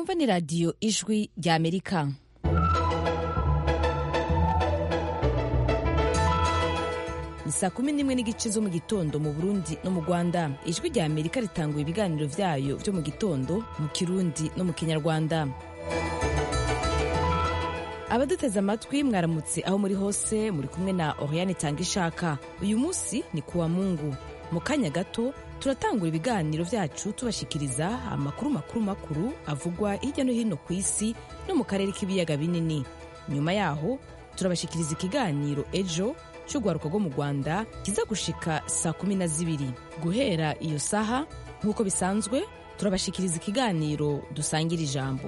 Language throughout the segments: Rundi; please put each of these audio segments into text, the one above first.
mwumva ni radiyo ijwi rya amerika ni saa kumi n'imwe n'igice zo mu gitondo mu burundi no mu rwanda ijwi rya amerika ritanguye ibiganiro vyayo vyo mu gitondo mu kirundi no mu kinyarwanda abaduteze amatwi mwaramutse aho muri hose muri kumwe na oriane tanga ishaka uyu munsi ni kuwa mungu mu kanya gato turatangura ibiganiro vyacu tubashikiriza amakuru makuru makuru avugwa hirya no hino ku isi no mu karere k'ibiyaga binini nyuma yaho turabashikiriza ikiganiro ejo cy'urwaruka rwo mu rwanda kiza gushika saa kumi na zibiri guhera iyo saha nk'uko bisanzwe turabashikiriza ikiganiro dusangira ijambo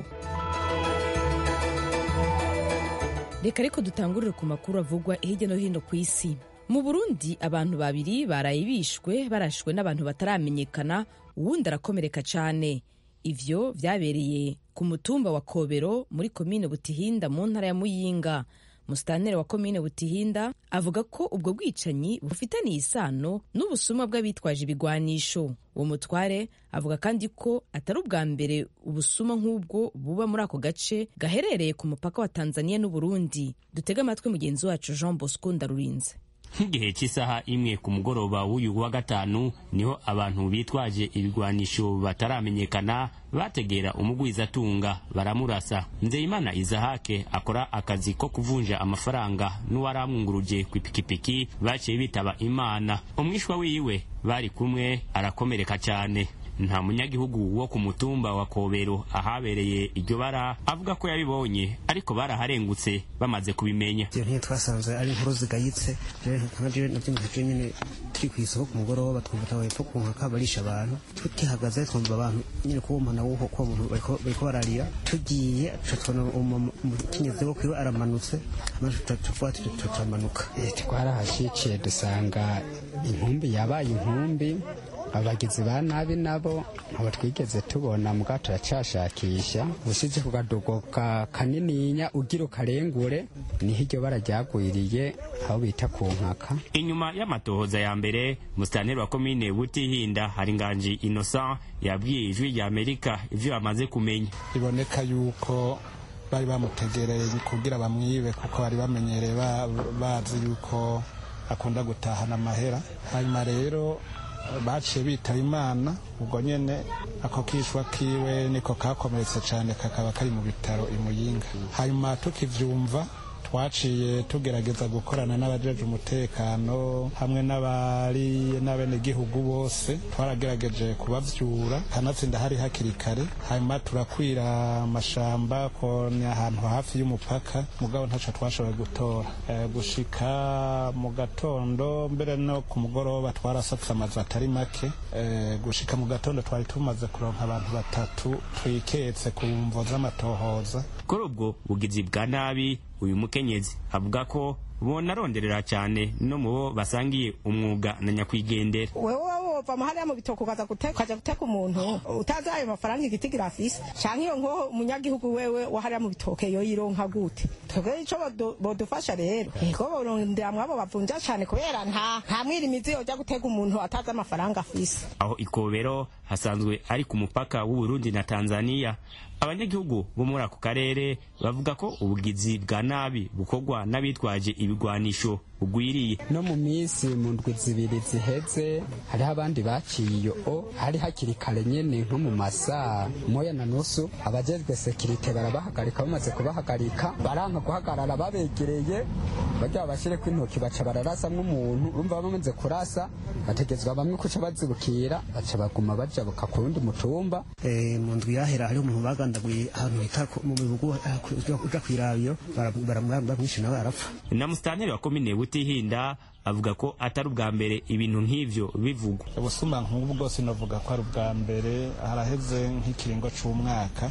reka ariko dutangurire ku makuru avugwa hirya no hino ku isi mu burundi abantu babiri baraye bishwe barashwe n'abantu bataramenyekana uwundi arakomereka cyane ivyo vyabereye ku mutumba wa kobero muri komine butihinda mu ntara ya muyinga musitanteri wa komine butihinda avuga ko ubwo bwicanyi bufitaniye isano n'ubusuma bw'abitwaje ibigwanisho uwo mutware avuga kandi ko atari ubwa mbere ubusuma nk'ubwo buba muri ako gace gaherereye ku mupaka wa tanzania n'uburundi dutege amatwi mugenzi wacu jean bosco ndarurinze nk'igihe cy'isaha imwe ku mugoroba w'uyu wa gatanu niho abantu bitwaje ibigwanisho bataramenyekana bategera umugwizatunga baramurasa nzeyimana izahake akora akazi ko kuvunja amafaranga n'uwaramwunguruje ku ipikipiki baciye bitaba imana umwishwa wiwe bari kumwe arakomereka cyane nta munyagihugu wo ku mutumba wa kobero ahabereye iryo bara avuga ko yabibonye ariko baraharengutse bamaze kubimenya ibyo ntiyo twasanze ari inkuru zigayitse nabyo nabyumvise nyine turi ku isoko ku mugoroba twumva tabaye two ku nkaka barisha abantu tukihagaze twumva abantu nyine kuwo muntu wuho kuwo muntu bariko bararira tugiye tubona umukenyezi wo kwiwe aramanutse amaze tuvuga tutamanuka twarahashiciye dusanga inkumbi yabaye inkumbi abagizi ba nabi nabo abo twigeze tubona mbwa turacashakisha usize ku kadogo ka kanininya ugira ukarengure niho iryo bara ryagwiriye aho bita ku nkaka inyuma y'amatohoza ya mbere musitanteri wa komine butihinda hari nganji innocent yabwiye ijwi rya amerika ivyo bamaze kumenya biboneka yuko bari bamutegereye kugira bamwibe kuko bari bamenyereye bazi yuko akunda gutahana amahera hanyuma rero baciye bitaba imana ubwo nyene ako kishwa kiwe niko kakomeretse cyane kakaba kari mu bitaro imuyinga hanyuma tukivyumva twaciye tugerageza gukorana n'abajeje umutekano hamwe n'abari n'abenegihugu bose twaragerageje kubavyura kanatsinda hari hakiri kare hanyuma turakwira amashamba ko ni ahantu hafi y'umupaka mugabo ntaco twashoboye gutora e, gushika mu gatondo mbere no ku mugoroba twarasatse amazu atari make e, gushika mu gatondo twari tumaze kuronka abantu batatu twiketse ku mvo z'amatohoza kuri ubwo bugizi bwa nabi uyu mukenyezi avuga ko bonaronderera cyane no mu bo basangiye umwuga na nyakwigendera wewe wova mahariya mu bitoko ukaza ukaja guteka umuntu utazi ayo mafaranga igitigira afise canke iyo nko umunyagihugu wewe wahariya mu bitoke yo yironka gute twebwe ico bodufasha rero ego borondera mwabo bavunja cane kubera nta nta mwirimizi yoja gutega umuntu atazi amafaranga afise aho ikobero hasanzwe ari ku mupaka w'uburundi na tanzania abanyagihugu bo muri ako karere bavuga ko ubugizi bwa nabi bukorwa n'abitwaje ibigwanisho bugwiriye no mu minsi mu ndwi zibiri ziheze hariho abandi baciye iyo o hari hakiri kare nyene nko mu masaa moya na nusu abajejwe sekirite barabahagarika bamaze kubahagarika baranka guhagarara babegereye bagira bashyireko intoki baca bararasa nk'umuntu urumva bamaze kurasa bategezwa bamwe kuca bazibukira baca baguma bajabuka ku wundi mutumba mu ndwi yahera hariho umuntu bagandaguye ahantu hita mu bihugu uja kw'irabiro baramwishe nawe arapfa na musitanteri wa komine butihinda avuga ko atari ubwa mbere ibintu nk'ivyo bivugwa ubusuma nk'ubu bwose navuga ko ari ubwa mbere haraheze nk'ikiringo c'umwaka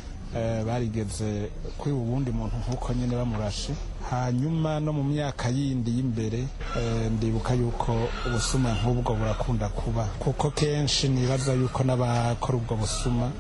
barigeze kwiba ubundi muntu nk'uko nyine bamurashe hanyuma no mu myaka yindi y'imbere ndibuka yuko ubusuma nk'ubwo burakunda kuba kuko kenshi nibaza yuko n'abakora ubwo busuma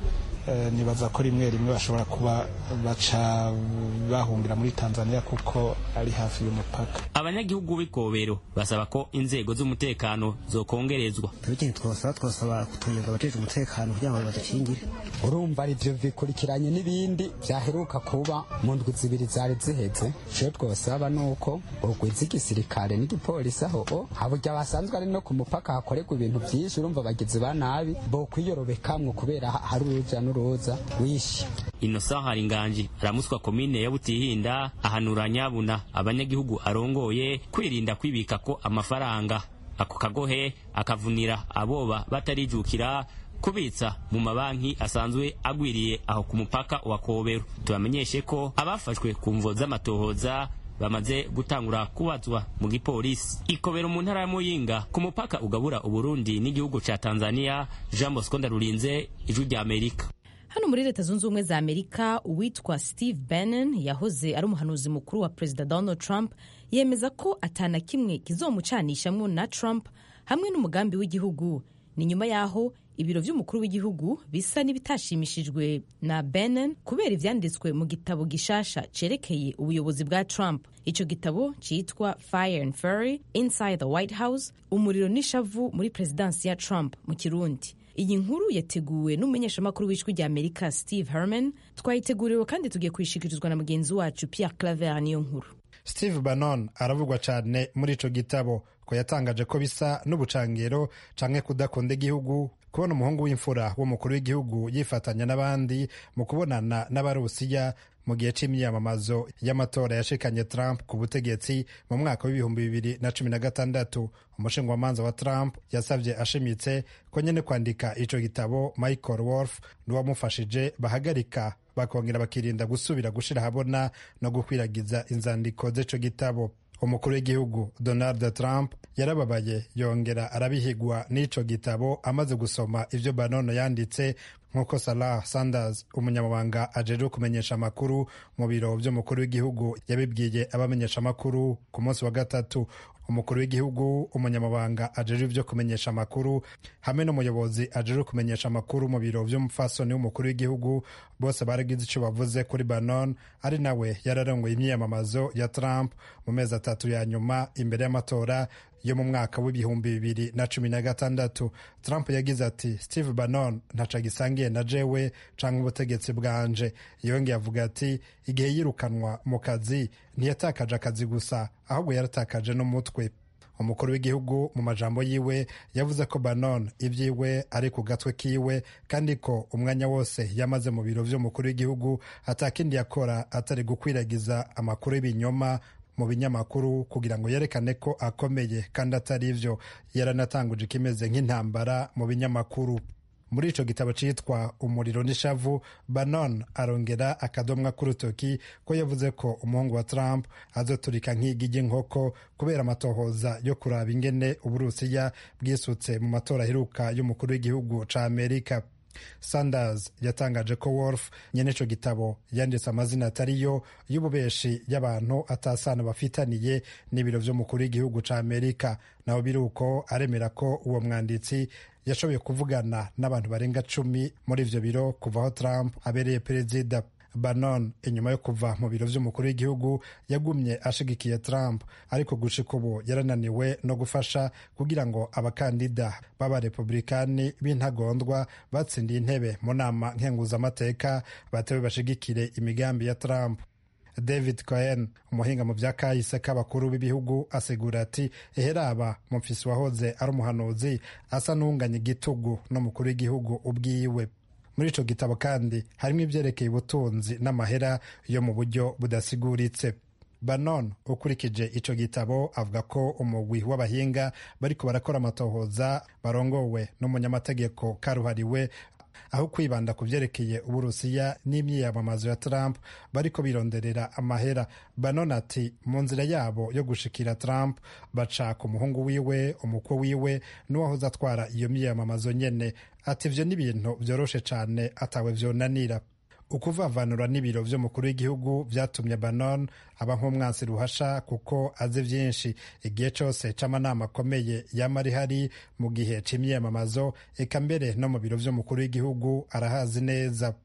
nibaza ko rimwe rimwe bashobora kuba baca bahungira muri tanzania kuko ari hafi y'umupaka abanyagihugu b'ikobero basaba ko inzego z'umutekano zokongerezwa tubikene twosaba twosaba kutunyurwa abajejwe umutekano kugira ngo badukingire urumva ari byo bikurikiranye n'ibindi byaheruka kuba mu ndwi zibiri zari ziheze icyo twosaba ni uko urwiza igisirikare n'igipolisi aho o haburya basanzwe ari no ku mupaka hakorerwa ibintu byinshi urumva abagizi ba nabi bo kwiyorobekamwo kubera hari uruja n'uruza wishi innocent haringanji aramuswa komine ya butihinda ahanura nyabuna abanyagihugu arongoye kwirinda kwibika ko amafaranga ako kagohe akavunira aboba batarijukira kubitsa mu mabanki asanzwe agwiriye aho ku mupaka wa kobero tubamenyeshe ko abafashwe ku mvo z'amatohoza bamaze gutangura kubazwa mu gipolisi ikobero mu ntara ya muyinga ku mupaka ugabura uburundi n'igihugu ca tanzania jean bosco ndarurinze ijwi rya amerika hano muri leta zunze ubumwe za amerika uwitwa steve bannon yahoze ari umuhanuzi mukuru wa perezida donald trump yemeza ko atana kimwe kizomucanishamwo na trump hamwe n'umugambi w'igihugu ni nyuma y'aho ibiro by'umukuru w'igihugu bisa n'ibitashimishijwe na bannon kubera ivyanditswe mu gitabo gishasha cerekeye ubuyobozi bwa trump ico gitabo citwa fire and fury inside the white house umuriro n'ishavu muri perezidansi ya trump mu kirundi iyi nkuru yateguwe n'umumenyeshamakuru w'ijwi rya amerika steve herman twayiteguriwe kandi tugiye kuyishikirizwa na mugenzi wacu pierre claver niyo nkuru steve bannon aravugwa cyane muri ico gitabo ko yatangaje ko bisa n'ubucangero canke kudakunda igihugu kubona umuhungu w'imfura w'umukuru w'igihugu yifatanya n'abandi mu kubonana n'abarusiya mu gihe c'imyiyamamazo y'amatora yashikanye Trump ku butegetsi mu mwaka w'ibihumbi bibiri na cumi na gatandatu umushingwamanza wa Trump yasabye ashimitse ko nyene kwandika ico gitabo Michael Wolff n'uwamufashije bahagarika bakongera bakirinda gusubira gushira habona no gukwiragiza inzandiko z'ico gitabo umukuru w'igihugu donald trump yarababaye yongera arabihigwa n'ico gitabo amaze gusoma ivyo banono yanditse nk'uko salah sanders umunyamabanga ajejwe kumenyesha amakuru mu biro vy'umukuru w'igihugu yabibwiye abamenyesha amakuru ku munsi wa gatatu umukuru w'igihugu umunyamabanga ajejwe ivyo kumenyesha amakuru hamwe n'umuyobozi ajejwe kumenyesha amakuru mu biro vy'umupfasoni w'umukuru w'igihugu bose baragize ico bavuze kuri banon ari nawe yararongoye imyiyamamazo ya trump mu mezi atatu ya nyuma imbere y'amatora yo mu mwaka w'ibihumbi bibiri na cumi na gatandatu trump yagize ati steve bannon ntaco gisangiye na jewe canke ubutegetsi bwanje yongeye avuga ati igihe yirukanwa mu kazi ntiyatakaje akazi gusa ahubwo yaratakaje n'umutwe umukuru w'igihugu mu majambo yiwe yavuze ko banon ibyiwe ari ku gatwe kiwe kandi ko umwanya wose yamaze mu biro vy'umukuru w'igihugu atakindi yakora atari gukwiragiza amakuru y'ibinyoma mu binyamakuru kugira ngo yerekane ko akomeye kandi atari ivyo yaranatanguje ikimeze nk'intambara mu binyamakuru muri ico gitabo citwa umuriro n'ishavu banon arongera akadomwa k'urutoki ko yavuze ko umuhungu wa trump azoturika nk'igi ry'inkoko kubera amatohoza yo kuraba ingene uburusiya bwisutse mu matora aheruka y'umukuru w'igihugu ca amerika sanders yatangaje ko wolf nyene ico gitabo yanditse amazina atariyo y'ububeshi y'abantu atasano bafitaniye n'ibiro vy'umukuru w'igihugu ca amerika naho biri uko aremera ko uwo mwanditsi yashoboye kuvugana n'abantu barenga cumi muri ivyo biro kuva aho trump abereye perezida banon inyuma yo kuva mu biro vy'umukuru w'igihugu yagumye ashigikiye trump ariko gushika ubu yarananiwe no gufasha kugira ngo abakandida b'abarepublikani b'intagondwa batsindiye intebe mu nama nkenguzamateka batewe bashigikire imigambi ya trump david cohen umuhinga mu vya kahise k'abakuru b'ibihugu asigura ati eheraba mufisi wahoze ari umuhanuzi asa n'uwunganya igitugu n'umukuru w'igihugu ubwiwe muri ico gitabo kandi harimo ivyerekeye ubutunzi n'amahera yo mu buryo budasiguritse banon ukurikije ico gitabo avuga ko umugwi w'abahinga bariko barakora amatohoza barongowe n'umunyamategeko karuhariwe aho kwibanda ku vyerekeye uburusiya n'imyiyamamazo ya trump bariko bironderera amahera banon ati mu nzira yabo yo gushikira trump baca ku muhungu wiwe umukwe wiwe n'uwahoze atwara iyo myiyamamazo nyene ati ivyo ni ibintu vyoroshe cane atawe vyonanira ukuvavanura n'ibiro vy'umukuru w'igihugu vyatumye banon aba nk'umwansi ruhasha kuko azi vyinshi igihe cose c'amanama akomeye yama ari hari mu gihe c'imyiyamamazo eka mbere no mu biro vy'umukuru w'igihugu arahazi neza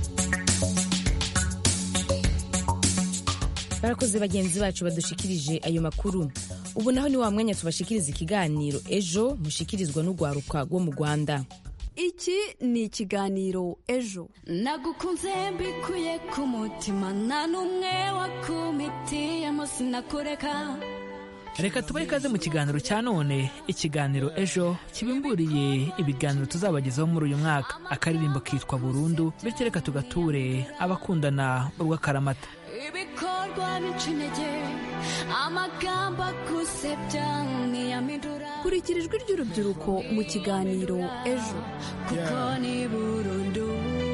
barakoze bagenzi bacu badushikirije ayo makuru ubu naho ni wa mwanya tubashikiriza ikiganiro ejo mushikirizwa n'urwaruka rwo mu rwanda iki ni ikiganiro ejo nagukunze mbikuye ku mutima nta n'umwe wakumitiyemo sinakureka reka tubahe ikaze mu kiganiro cya none ikiganiro ejo kibimburiye ibiganiro tuzabagezaho muri uyu mwaka akaririmbo kitwa burundu bityo reka tugature abakundana urw'akaramata ibikorwa bica intege amagambo agusebya ntiyamidura kurikira ijwi ry'urubyiruko mu kiganiro ejo kuko ni burundu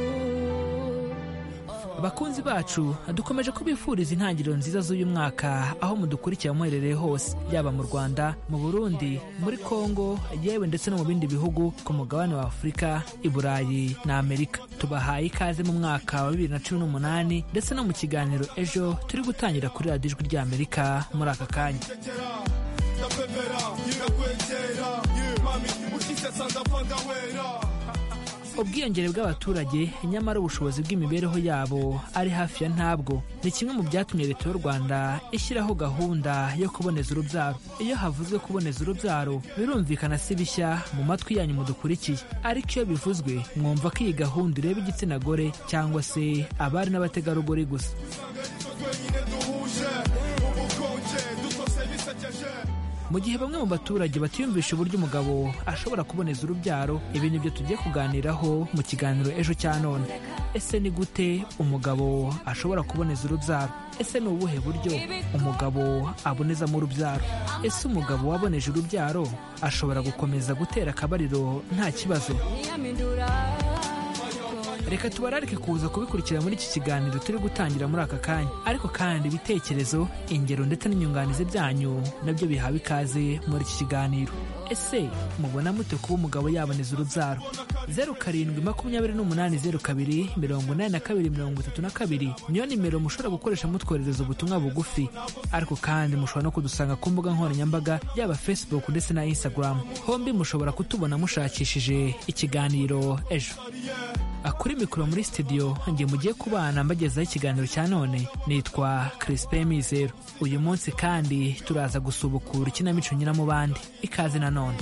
bakunzi bacu dukomeje kubifuriza intangiriro nziza z'uyu mwaka aho mudukurikira muherereye hose yaba mu rwanda mu burundi muri kongo yewe ndetse no mu bindi bihugu ku mugabane wa afurika i burayi na amerika tubahaye ikaze mu mwaka wa bibiri na cumi n'umunani ndetse no mu kiganiro ejo turi gutangira kuri radiyo ijwi ry'amerika muri aka kanya ubwiyongere bw'abaturage nyamara ubushobozi bw'imibereho yabo ari hafi ya ntabwo ni kimwe mu byatumye leta y'u rwanda ishyiraho gahunda yo kuboneza urubyaro iyo havuzwe kuboneza urubyaro birumvikana si bishya mu matwi yanyu mudukurikiye ariko iyo bivuzwe mwumva ko iyi gahunda ireba igitsina gore cyangwa se abari n'abategarugori gusa mu gihe bamwe mu baturage batiyumvisha uburyo umugabo ashobora kuboneza urubyaro ibi ni byo tugiye kuganiraho mu kiganiro ejo cya none ese ni gute umugabo ashobora kuboneza urubyaro ese ni ubuhe buryo umugabo abonezamo urubyaro ese umugabo waboneje urubyaro ashobora gukomeza gutera akabariro nta kibazo reka tubararike kuza kubikurikira muri iki kiganiro turi gutangira muri aka kanya ariko kandi ibitekerezo ingero ndetse n'inyunganizi byanyu nabyo bihawe ikaze muri iki kiganiro ese mubona mute kuba umugabo yaboneza urubyaro zeru karindwi makumyabiri n'umunani zeru kabiri mirongo inani na kabiri mirongo itatu na kabiri niyo nimero mushobora gukoresha mutwoherereza ubutumwa bugufi ariko kandi mushobora no kudusanga ku mbuga nkoranyambaga yaba facebook ndetse na instagram hombi mushobora kutubona mushakishije ikiganiro ejo kuri mikoro muri studio ngiye mugiye kubana mbagezaho ikiganiro cya none nitwa Crispin Mizero uyu munsi kandi turaza gusubukura ikinamico nyiramubandi ikaze na none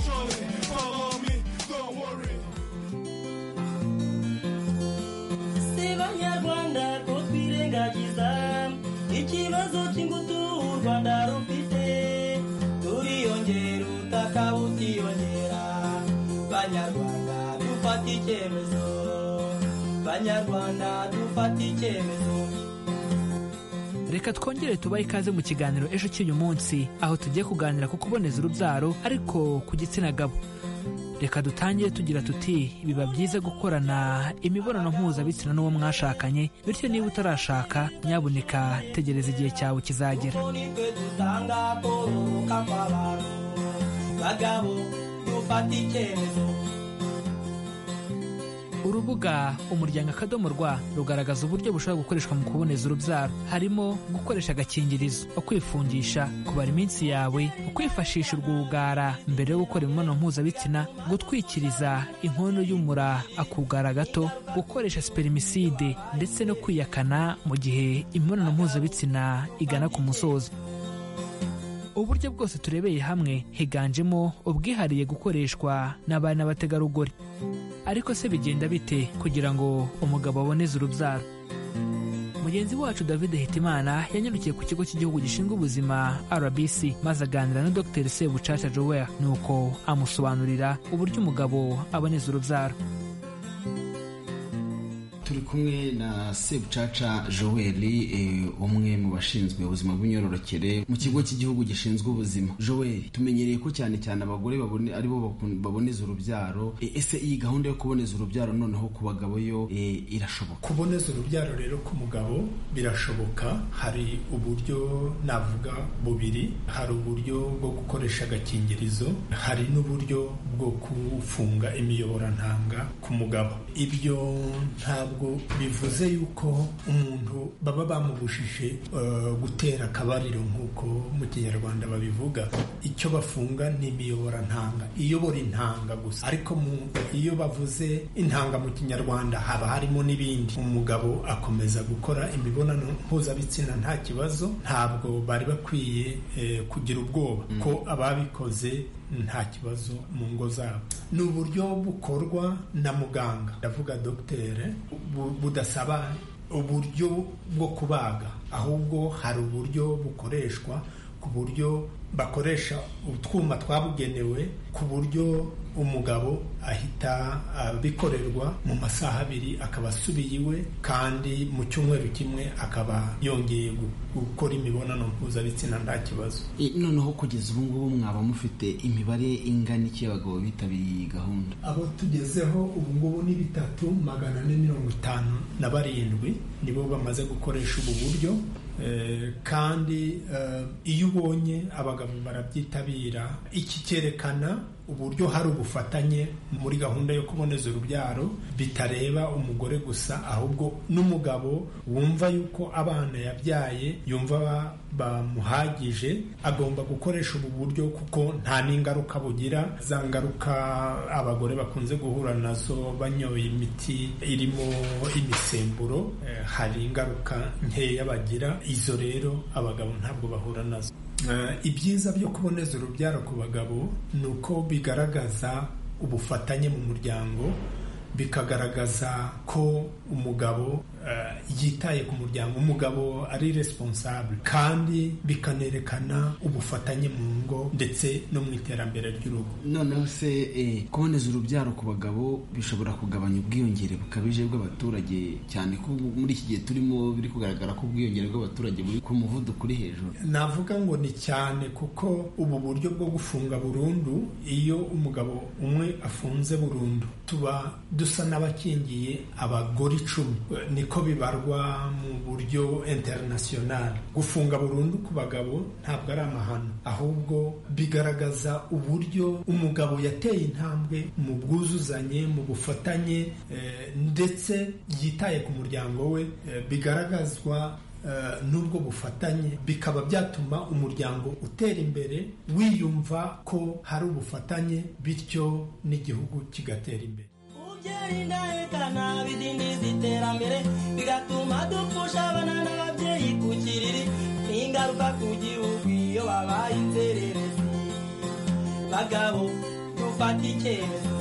si banyarwanda ko twirengagiza ikibazo cy'ingutu u rwanda rufite turiyongera ubutaka butiyongera banyarwanda dufata icyemezo banyarwanda dufata icyemezo reka twongere tubahe ikaze mu kiganiro ejo cy'uyu munsi aho tugiye kuganira ku kuboneza urubyaro ariko ku gitsina gabo reka dutangire tugira tuti biba byiza gukorana imibonano mpuzabitsina n'uwo mwashakanye bityo niba utarashaka nyabuneka tegereza igihe cyawe kizagera nitwe dutanga kororoka kw'abantu bagabo dufata icyemezo urubuga umuryango akadomo rwa rugaragaza uburyo bushobora gukoreshwa mu kuboneza urubyaro harimo gukoresha agakingirizo ukwifungisha kubara iminsi yawe ukwifashisha urwugara mbere yo gukora imibonano mpuzabitsina gutwikiriza inkono y'umura akugara gato gukoresha spermicide ndetse no kwiyakana mu gihe imibonano mpuzabitsina igana ku musozo uburyo bwose turebeye hamwe higanjemo ubwihariye gukoreshwa n'abana n'abategarugori ariko se bigenda bite kugira ngo umugabo aboneze urubyaro mugenzi wacu david hitimana yanyarukiye ku kigo cy'igihugu gishinzwe ubuzima rbc maze aganira na dr sebucaca joel nuko amusobanurira uburyo umugabo aboneza urubyaro turi kumwe na sebucaca joel umwe mu bashinzwe ubuzima bw'imyororokere mu kigo cy'igihugu gishinzwe ubuzima joel tumenyereye ko cyane cyane abagore aribo baboneza urubyaro ese iyi gahunda yo kuboneza urubyaro noneho ku bagabo yo irashoboka kuboneza urubyaro rero ku mugabo birashoboka hari uburyo navuga bubiri hari uburyo bwo gukoresha agakingirizo hari n'uburyo bwo gufunga imiyoborantanga ku mugabo ibyo ntabwo ntabwo bivuze yuko umuntu baba bamubujije uh, gutera akabariro nk'uko mu kinyarwanda babivuga icyo bafunga ni imiyoborantanga iyobora intanga gusa ariko iyo bavuze intanga mu kinyarwanda haba harimo n'ibindi umugabo akomeza gukora imibonano mpuzabitsina nta kibazo ntabwo bari bakwiye eh, kugira ubwoba ko ababikoze nta kibazo mu ngo zabo ni uburyo bukorwa na muganga ndavuga dogiteri budasaba uburyo bwo kubaga ahubwo hari uburyo bukoreshwa ku buryo bakoresha utwuma twabugenewe ku buryo umugabo ahita abikorerwa mu masaha abiri akaba asubiye iwe kandi mu cyumweru kimwe akaba yongeye gukora imibonano mpuzabitsina nta kibazo noneho kugeza ubu ngubu mwaba mufite imibare ingana iki y'abagabo bitabiriye iyi gahunda abo tugezeho ubu ngubu ni bitatu magana ane mirongo itanu na barindwi nibo bamaze gukoresha ubu buryo kandi iyo ubonye abagabo barabyitabira iki cyerekana uburyo hari ubufatanye muri gahunda yo kuboneza urubyaro bitareba umugore gusa ahubwo n'umugabo wumva yuko abana yabyaye yumva bamuhagije agomba gukoresha ubu buryo kuko nta n'ingaruka bugira za ngaruka abagore bakunze guhura nazo banyoye imiti irimo imisemburo hari ingaruka nkeya bagira izo rero abagabo ntabwo bahura nazo ibyiza byo kuboneza urubyaro ku bagabo ni uko bigaragaza ubufatanye mu muryango bikagaragaza ko umugabo yitaye ku muryango umugabo ari responsable kandi bikanerekana ubufatanye mu ngo ndetse no mu iterambere ry'urugo noneho se kuboneza urubyaro ku bagabo bishobora kugabanya ubwiyongere bukabije bw'abaturage cyane ko muri iki gihe turimo biri kugaragara ko ubwiyongere bw'abaturage buri ku muvuduko uri hejuru navuga ngo ni cyane kuko ubu buryo bwo gufunga burundu iyo umugabo umwe afunze burundu tuba dusa n'abakingiye abagore icumi niko bibarwa mu buryo international gufunga burundu ku bagabo ntabwo ari amahano ahubwo bigaragaza uburyo umugabo yateye intambwe mu bwuzuzanye mu bufatanye ndetse yitaye ku muryango we bigaragazwa n'ubwo bufatanye bikaba byatuma umuryango utera imbere wiyumva ko hari ubufatanye bityo n'igihugu kigatera imbere umubyeyi ndahekana bidindiza iterambere bigatuma dupfusha abana n'ababyeyi ku kiriri n'ingaruka ku gihugu iyo babaye inzererezi bagabo dufata icyemezo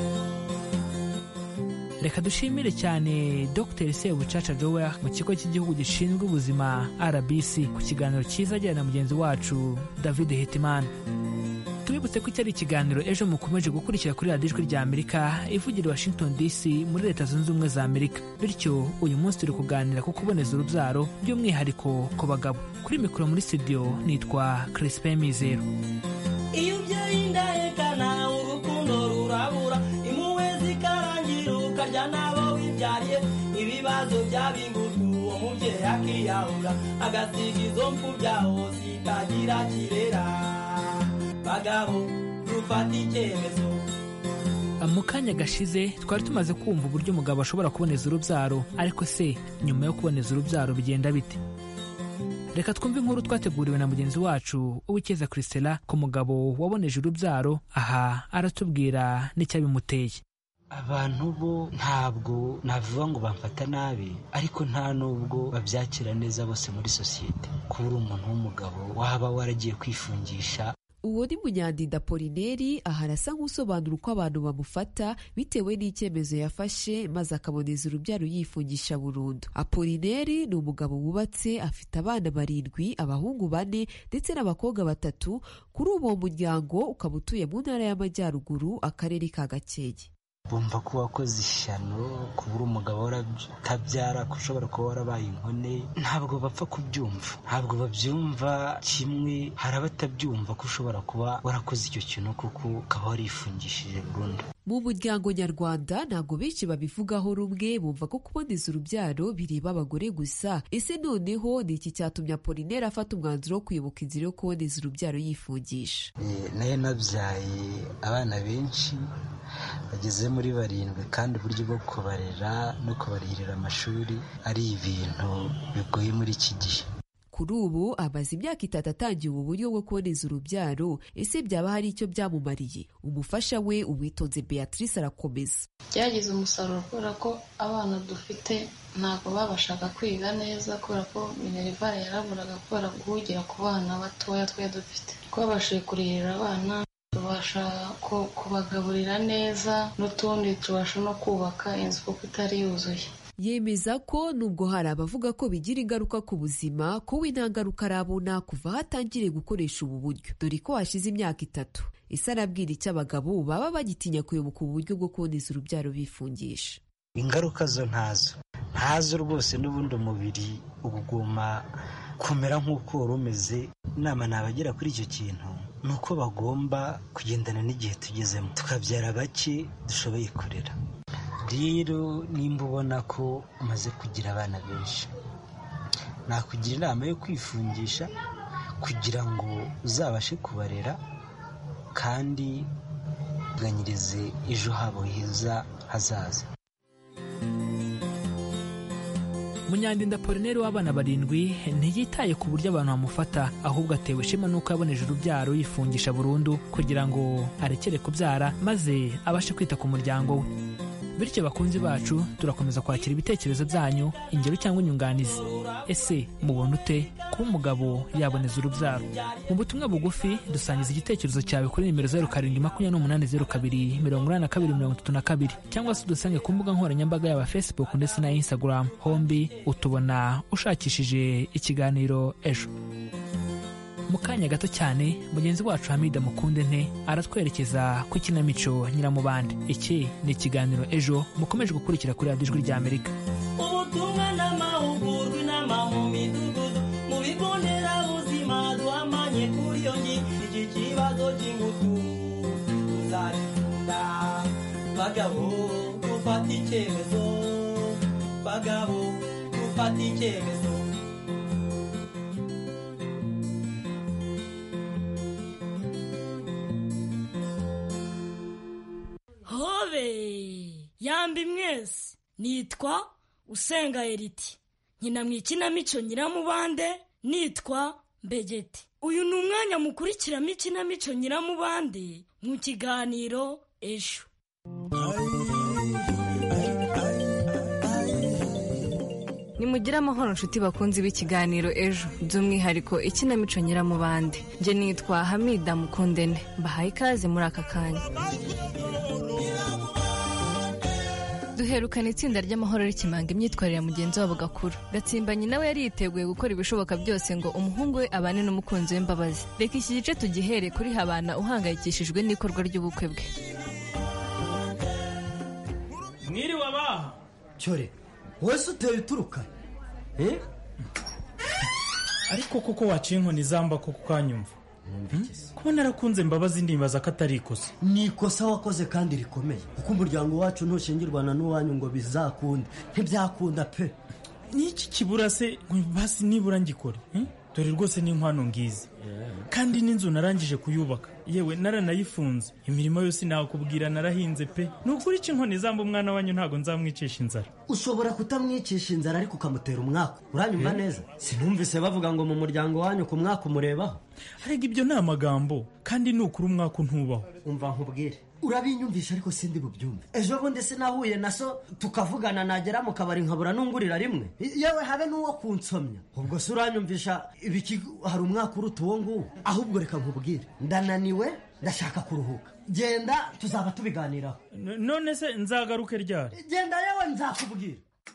reka dushimire cyane dr sebucaca jower mu kigo cy'igihugu gishinzwe ubuzima rbc ku kiganiro cyiza ajyana na mugenzi wacu david hitimana tubibutse ko iki ari ikiganiro ejo mukomeje gukurikira kuri radiyo ijwi rya amerika ivugira i washington dc muri leta zunze ubumwe za amerika bityo uyu munsi turi kuganira ku kuboneza urubyaro by'umwihariko ku bagabo kuri mikoro muri studio nitwa crispin mizero iyo ubyeyi ndahekana urukundo rurabura impuhwe zikarangira ukarya n'abo wibyariye ibibazo byabingutu uwo mubyeyi akiyahura agasiga izo mfu byaho zitagira kirera bagabo dufata icyemezo mu kanya gashize twari tumaze kumva uburyo umugabo ashobora kuboneza urubyaro ariko se nyuma yo kuboneza urubyaro bigenda bite reka twumve inkuru twateguriwe na mugenzi wacu uwikeza christela ku mugabo waboneje urubyaro aha aratubwira n'icyabimuteye abantu bo ntabwo navuga ngo bamfata nabi ariko nta nubwo babyakira neza bose muri sosiyete kuba uri umuntu w'umugabo waba waragiye kwifungisha uwo ni munyandinda polineri aha arasa nk'usobanura uko abantu bamufata bitewe n'icyemezo yafashe maze akaboneza urubyaro yifungisha burundu apolineri ni umugabo wubatse afite abana barindwi abahungu bane ndetse n'abakobwa batatu kuri uwo muryango ukaba utuye mu ntara y'amajyaruguru akarere ka gakenke bumva ko wakoze ishyano kuba uri umugabo utabyara ko ushobora kuba warabaye inkone ntabwo bapfa kubyumva ntabwo babyumva kimwe hari abatabyumva ko ushobora kuba warakoze icyo kintu kuko ukaba warifungishije burundu mu muryango nyarwanda ntabwo benshi babivugaho rumwe bumva ko kuboneza urubyaro bireba abagore gusa ese noneho ni iki cyatumye apolineri afata umwanzuro wo kuyoboka inzira yo kuboneza urubyaro yifungisha nayo nabyaye abana benshi bageze muri barindwi kandi uburyo bwo kubarera no kubarihirira amashuri ari ibintu bigoye muri iki gihe kuri ubu amaze imyaka itatu atangiye ubu buryo bwo kuboneza urubyaro ese byaba hari icyo byamumariye umufasha we uwitonze beatrice arakomeza byagize umusaruro kubera ko abana dufite ntabwo babashaga kwiga neza kubera ko minerivare yaraburaga kubera guhugira ku bana batoya twe dufite twabashije kurihirira abana tubasha kubagaburira neza n'utundi tubasha no kubaka inzu kuko itari yuzuye yemeza ko nubwo hari abavuga ko bigira ingaruka ku buzima ko we nta ngaruka arabona kuva hatangiriye gukoresha ubu buryo dore ko hashize imyaka itatu ese arabwira icyo abagabo baba bagitinya kuyoboka ubu buryo bwo kuboneza urubyaro bifungisha ingaruka zo ntazo ntazo rwose n'ubundi umubiri uguma kumera nk'uko wari umeze inama nabagira kuri icyo kintu ni uko bagomba kugendana n'igihe tugezemo tukabyara bake dushoboye kurera rero nimba ubona ko umaze kugira abana benshi nakugira inama yo kwifungisha kugira ngo uzabashe kubarera kandi uganyirize ejo habo heza hazaza munyandinda polineri w'abana barindwi ntiyitaye ku buryo abantu bamufata ahubwo atewe ishema n'uko yaboneje urubyaro yifungisha burundu kugira ngo arekere kubyara maze abashe kwita ku muryango we bityo bakunzi bacu turakomeza kwakira ibitekerezo byanyu ingero cyangwa inyunganizi ese mubona ute kuba umugabo yaboneza urubyaro mu butumwa bugufi dusangiza igitekerezo cyawe kuri nimero zeru karindwi makumyabiri n'umunani zeru kabiri mirongo inani na kabiri mirongo itatu na kabiri cyangwa se udusange ku mbuga nkoranyambaga yaba facebook ndetse na instagram hombi utubona ushakishije ikiganiro ejo mu kanya gato cyane mugenzi wacu hamida mukunde nte aratwerekeza ku ikinamico nyiramubande iki ni ikiganiro ejo mukomeje gukurikira kuri radiyo ijwi ry'amerika ubutumwa n'amahugurwa inama mu midugudu mu bigo nderabuzima duhamanye kuri iyo ngingo iki kibazo cy'ingutu uzagikunda bagabo dufata icyemezo bagabo dufata icyemezo hobe yambi mwese nitwa usenga eriti nkina mu ikinamico nyiramubande nitwa mbegeti uyu ni umwanya mukurikiramo ikinamico nyiramubande mu kiganiro ejo nimugire amahoro nshuti bakunzi b'ikiganiro ejo by'umwihariko ikinamico nyiramubande njye nitwa hamida mukundene mbahaye ikaze muri aka kanya duherukana itsinda ry'amahoro rikimanga imyitwarire ya mugenzi wabo gakuru gatsimbanyi nawe yari yiteguye gukora ibishoboka byose ngo umuhungu we abane n'umukunzi we mbabazi reka iki gice tugihere kuri habana uhangayikishijwe n'ikorwa ry'ubukwe bwe mwiriwe abaha cyore wese uteye uturuka ariko koko waciye inkoni zamba koko ukanyumva kuba narakunze mbabazi ndibaza ko atari ikosa ni ikosa wakoze kandi rikomeye kuko umuryango wacu ntushingirwana n'uwanyu ngo bizakunde ntibyakunda pe n'iki kibura se basi nibura ngikore dore rwose n'inkwano ngizi kandi n'inzu narangije kuyubaka yewe naranayifunze imirimo yose nakubwira narahinze pe ni ukuri iki inkoni zamba umwana wanyu ntabwo nzamwicisha inzara ushobora kutamwicisha inzara ariko ukamutera umwaka uranyumva neza sinumvise bavuga ngo mu muryango wanyu ku mwaka umurebaho arega ibyo ni amagambo kandi ni ukuri umwaka untubaho umva nkubwire urabinyumvisha ariko sindi bubyumve ejo bundi sinahuye na so tukavugana nagera mu kabari nkabura nungurira rimwe yewe habe n'uwo kunsomya ubwo se uranyumvisha ibiki hari umwaka uruta uwo nguwo ahubwo reka nkubwire ndananiwe ndashaka kuruhuka genda tuzaba tubiganiraho none se nzagaruke ryari genda yewe nzakubwira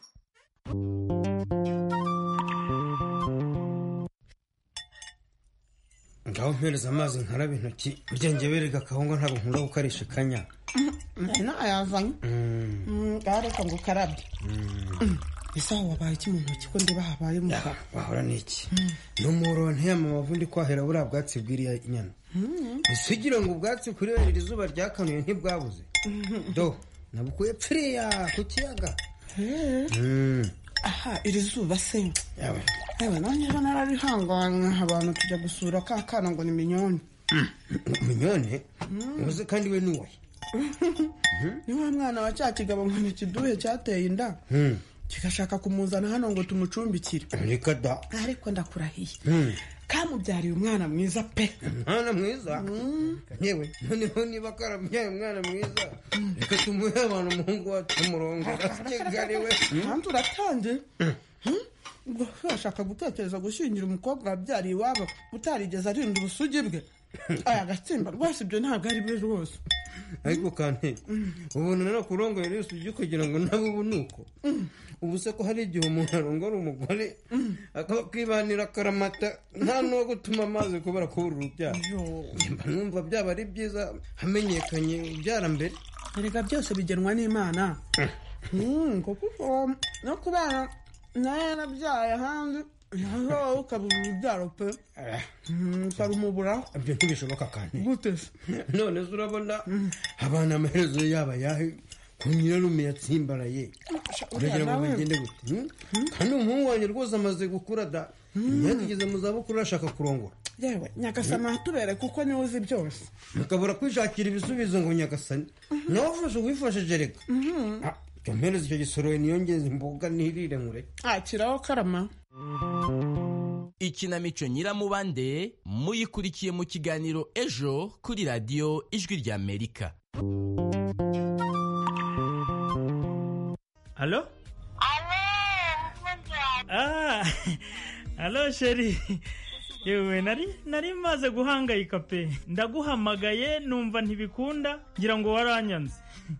ngaho mpereza amazi nkarabe intoki burya njye berega akahunga ntabwo nkunda gukarisha ikanya ntayazanye reka ngo ukarabye ese aho wabaye iki mu ntoki ko ndiba habaye umugabo wahora n'iki n'umuro ntiyama amavundi kwahera buriya bwatsi bw'iriya nyana ese ugira ngo ubwatsi kuri iri zuba ryakanuye ntibwabuze do nabukuye pfiriya ku kiyaga aha iri zuba se yewe nanjye ejo nararihanganye abantu tujya gusura ka kana ngo ni minyoni minyone ubuze kandi we n'uwe ni wa mwana wa cya kigabo ngo ntikiduhe cyateye inda kigashaka kumuzana hano ngo tumucumbikire reka da ariko ndakurahiye kamubyariye umwana mwiza pe umwana mwiza yewe noneho niba karabyaye umwana mwiza reka tumuhe abantu umuhungu wacu umurongora kigali we kandi uratangiye ubwo urashaka gutekereza gushyingira umukobwa wabyariye iwabo utarigeze arinda ubusugi bwe aya gatsimba rwose ibyo ntabwo ari byo rwose ariko kandi ubona rero kurongoye rero ujye kugira ngo nabo ubu ni uko ubu se ko hari igihe umuntu arongora umugore akaba kwibanira akaramata nta n'uwo gutuma amazi kubera kubura urubyaro mba numva byaba ari byiza hamenyekanye ubyara mbere erega byose bigenwa n'imana kuko no kubana nawe yarabyaye ahandi wowe ukabura urubyaro pe ukarumuburaho ibyo ntibishoboka kandi gute se none se urabona abana amaherezo yaba yahe ku nyirarume yatsimbaraye uragira ngo bigende gute kandi umuhungu wanjye rwose amaze gukura da imyaka igeze mu zabukuru arashaka kurongora yewe nyagasani atubere kuko niwe uzi byose mukabura kwishakira ibisubizo ngo nyagasani nawe ufashe uwifashije reka jya mpereza icyo gisoroye niyongeze imboga nirire nkure akiraho karama ikinamico nyiramubande muyikurikiye mu kiganiro ejo kuri radiyo ijwi ry'amerika alo Ah, alo sheri yewe nari nari maze guhangayika pe ndaguhamagaye numva ntibikunda ngira ngo waranyanze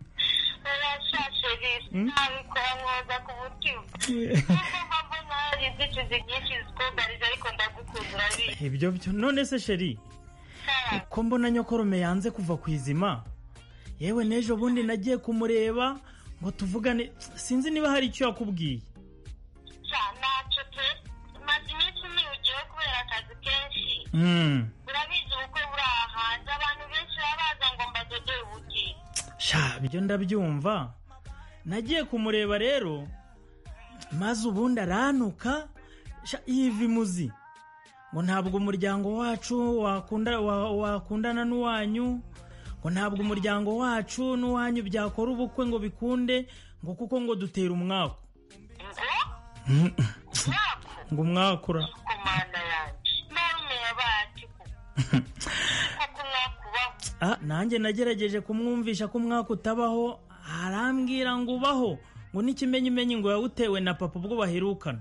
nabikora mwoza ku mutima nubwo mbona hari inzitizi nyinshi zikugarije ariko ndagukunda urabizi ibyo byo none se sheri ko mbona nyokorome yanze kuva ku izima yewe n'ejo bundi nagiye kumureba ngo tuvugane sinzi niba hari icyo yakubwiye sha ntacyo pe maze iminsi niwugiyeho kubera akazi kenshi Mm. urabizi ubukwe buri aha hanze abantu benshi baba baza ngo mbadodore ubukwe sha ibyo ndabyumva nagiye kumureba rero maze ubundi aranuka sha yiva imuzi ngo ntabwo umuryango wacu wakunda wa- wakundana n'uwanyu ngo ntabwo umuryango wacu n'uwanyu byakora ubukwe ngo bikunde ngo kuko ngo dutera umwaku ngo umwakura komanda yanjye narume yabaye ati kuko mwakubaho Ah, nanjye nagerageje kumwumvisha ko umwaka utabaho arambwira ngo ubaho ngo n'ikimenyimenyi ngo yawutewe na papa ubwo baherukana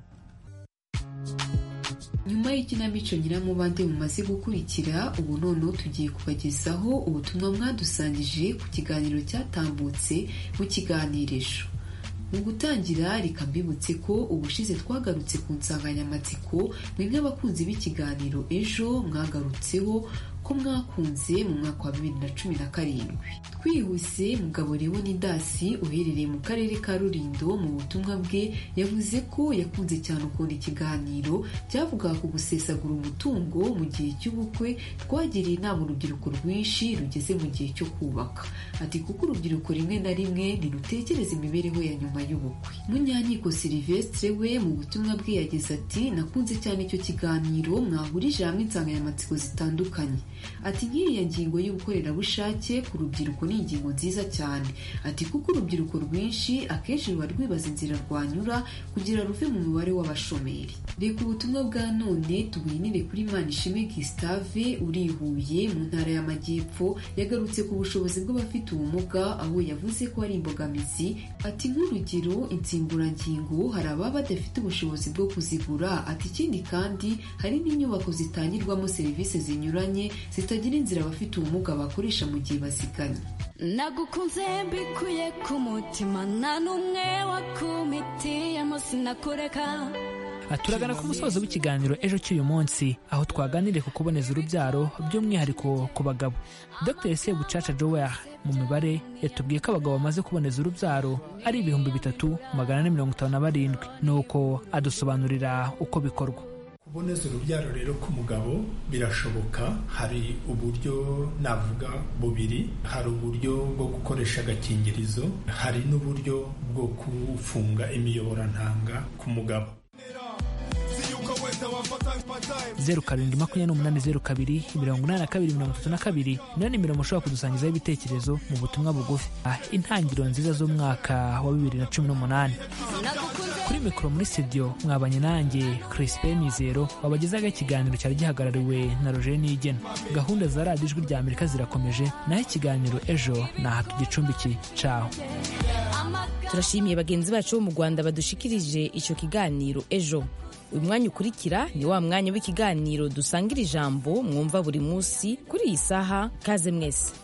nyuma y'ikinamico nyiramubande mumaze gukurikira ubu noneho tugiye kubagezaho ubutumwa mwadusangije ku kiganiro cyatambutse mu kiganirisho mu gutangira reka mbibutse ko ubushize twagarutse ku nsanganyamatsiko mwe nk'abakunzi b'ikiganiro ejo mwagarutseho ko mwakunze mu mwaka wa bibiri na cumi na karindwi twihuse mugabo leonidasi uherereye mu karere ka rurindo mu butumwa bwe yavuze ko yakunze cyane ukuntu ikiganiro cyavugaga ku gusesagura umutungo mu gihe cy'ubukwe twagiriye inama urubyiruko rwinshi rugeze mu gihe cyo kubaka ati kuko urubyiruko rimwe na rimwe ntirutekereza imibereho ya nyuma y'ubukwe munyankiko silivestre we mu butumwa bwe yagize ati nakunze cyane icyo kiganiro mwahurije hamwe insanganyamatsiko zitandukanye ati nk'iriya ngingo y'ubukorerabushake ku rubyiruko ni ingingo nziza cyane ati kuko urubyiruko rwinshi akenshi ruba rwibaza inzira rwanyura kugira ruve mu mubare w'abashomeri reka ubutumwa bwa none tubwinire kuri manishimwe gisitave uri i huye mu ntara y'amajyepfo yagarutse ku bushobozi bw'abafite ubumuga aho yavuze ko ari imbogamizi ati nk'urugero insimburangingo hari ababa badafite ubushobozi bwo kuzigura ati ikindi kandi hari n'inyubako zitangirwamo serivisi zinyuranye zitagira inzira abafite ubumuga bakoresha mu gihe baziganye nagukunze mbikuye ku mutima nta n'umwe wakumitiyemo sinakureka turagana ku musozo w'ikiganiro ejo cy'uyu munsi aho twaganiriye ku kuboneza urubyaro by'umwihariko ku bagabo dr sebucaca jower mu mibare yatubwiye ko abagabo bamaze kuboneza urubyaro ari ibihumbi bitatu magana ane mirongo itanu na barindwi nuko adusobanurira uko bikorwa kuboneza urubyaro rero ku mugabo birashoboka hari uburyo navuga bubiri hari uburyo bwo gukoresha agakingirizo hari n'uburyo bwo kufunga imiyoborantanga ku mugabo zeru karindwi makumyabiri n'umunani zeru kabiri mirongo inani na kabiri mirongo itatu na kabiri niyo nimero mushobora kudusangizaho ibitekerezo mu butumwa bugufi Ah, intangiriro nziza z'umwaka wa bibiri na cumi n'umunani kuri mikoro muri studio mwabanye nanjye Crispin Mizero wabagezaga ikiganiro cyari gihagarariwe na Roger Nigena gahunda za radiyo ijwi rya Amerika zirakomeje naho ikiganiro ejo ni aha tugicumbikiye caho turashimiye bagenzi bacu bo mu rwanda badushikirije icyo kiganiro ejo uyu mwanya ukurikira ni wa mwanya w'ikiganiro dusangira ijambo mwumva buri munsi kuri iyi saha kaze mwese